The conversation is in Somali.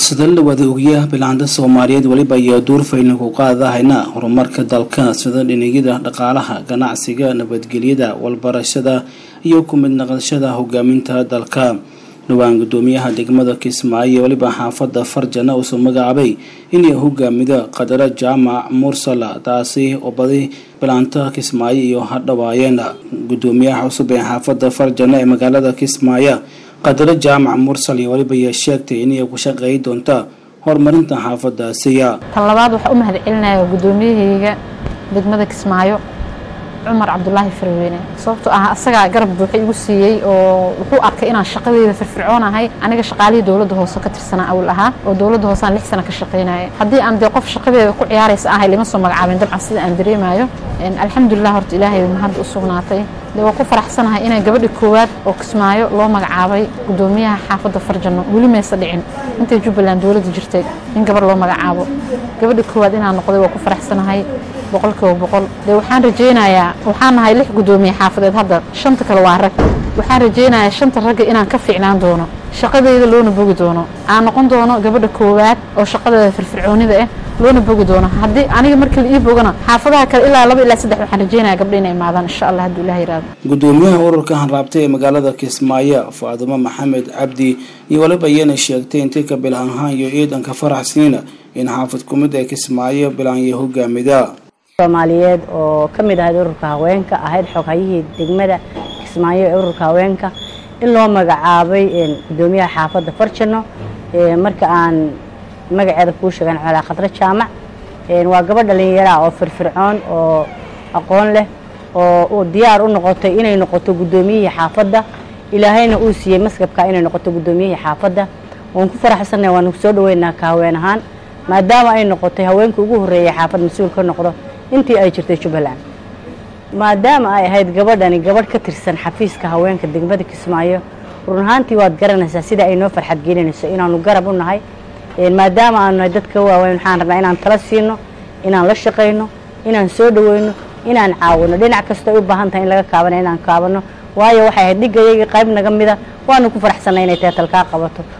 sida la wada ogyaha bilaanta soomaaliyeed weliba ayaa duurfaylan ku qaadahayna horumarka dalka sida dhinigida dhaqaalaha ganacsiga nabadgelyada walbarashada iyo ku mid naqashada hogaaminta dalka dhowaan gudoomiyaha degmada kismaayo weliba xaafada farjana uusoo magacaabay inay hogaamida qadaro jaamac mursala taasi oo badi bilaanta kismaayo iyo hadhawaayeen gudoomiyaha cusub ee xaafada farjana ee magaalada kismaayo qadaro jaamac mursal iyo weliba ayaa sheegtay inay ku shaqeey doonta horumarinta xaafadaasiya tan labaad waxaa u mahad celinaya gudoomiyahayga degmada kismaayo cumar cabdulaahi farweyne sababtoo ah asagaa garab buuxa igu siiyey oo wuxuu arkay inaan shaqadeyda firfircoonahay aniga shaqaalihii dowladda hoose ka tirsanaa awal ahaa oo dowladda hoosaan lix sano ka shaqaynaya haddii aan dee qof shaqadeeda ku ciyaaraysa ahay lima soo magacaabin dabcan sida aan dareemayo alxamdulilah horta ilaahay mahadda u sugnaatay dee waa ku faraxsanahay inay gabadhi koowaad oo kismaayo loo magacaabay gudoomiyaha xaafadda farjano weli maysa dhicin intay jubbaland dowladda jirtay in gabar loo magacaabo gabadhi koowaad inaan noqday waa ku faraxsanahay boqolkiiba boqol dee waxaan rajaynayaa waxaan nahay lix gudoomiye xaafadeed hadda shanta kale waa rag waxaan rajaynayaa shanta ragga inaan ka fiicnaan doono shaqadeyda loona bogi doono aan noqon doono gabadha koowaad oo shaqadeeda firfircoonida ah loona bogi doono haddii aniga markii la ii bogana xaafadaha kale ilaa laba ilaa saddex waxaan rajaynaya gabdha inay imaadaan insha allah hadduu ilaah yiraahdo gudoomiyaha ururka hanraabtay ee magaalada kismaayo faadumo maxamed cabdi iyo waliba iyana sheegtay intii ka bilahanhaan iyo ciidanka faraxsiina in xaafad kumid ee kismaayo bilaanya hogaamida soomaaliyeed oo ka mid ahayd ururka haweenka ahayd xoghayihii degmada kismaayo ee ururka haweenka in loo magacaabay gudoomiyaha xaafadda farjano marka aan magaceeda kuu sheegan colaa khadro jaamac waa gabadh dhallinyara oo firfircoon oo aqoon leh oo diyaar u noqotay inay noqoto guddoomiyihii xaafadda ilaahayna uu siiyey maskabka inay noqoto guddoomiyihii xaafadda waan ku faraxsannahay waanu soo dhaweynaa ka haween ahaan maadaama ay noqotay haweenkii ugu horreeyay xaafad mas-uul ka noqdo intii ay jirtay jubbaland maadaama ay ahayd gabadhani gabadh ka tirsan xafiiska haweenka degmada kismaayo run ahaantii waad garanaysaa sida ay noo farxad gelinayso inaanu garab u nahay maadaama aanu nahay dadka waaweyn waxaan rabnaa inaan tala siino inaan la shaqayno inaan soo dhaweyno inaan caawino dhinac kastoo ay u baahan tahay in laga kaabana inaan kaabano waayo waxay ahayd dhigayagii qayb naga mida waanu ku faraxsannay inay teetal kaa qabato